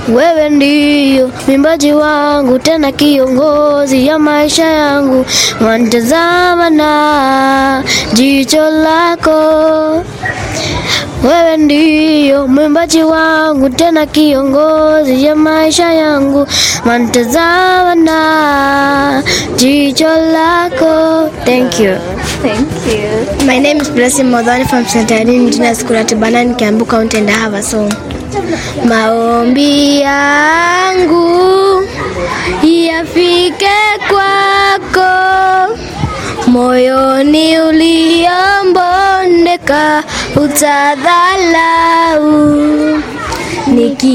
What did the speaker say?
wewe ndiyo mwimbaji wangu, tena kiongozi ya maisha yangu, wanitazama na jicho lako wewe ndiyo mwimbaji wangu tena kiongozi ya maisha yangu, wanitazama na jicho lako. Thank you. Thank you. My name is Blessing Modhani from St. Irene Junior School at Banana, Kiambu County and I have a song. Maombi yangu yafike kwako, moyoni uliombondeka utadhalau niki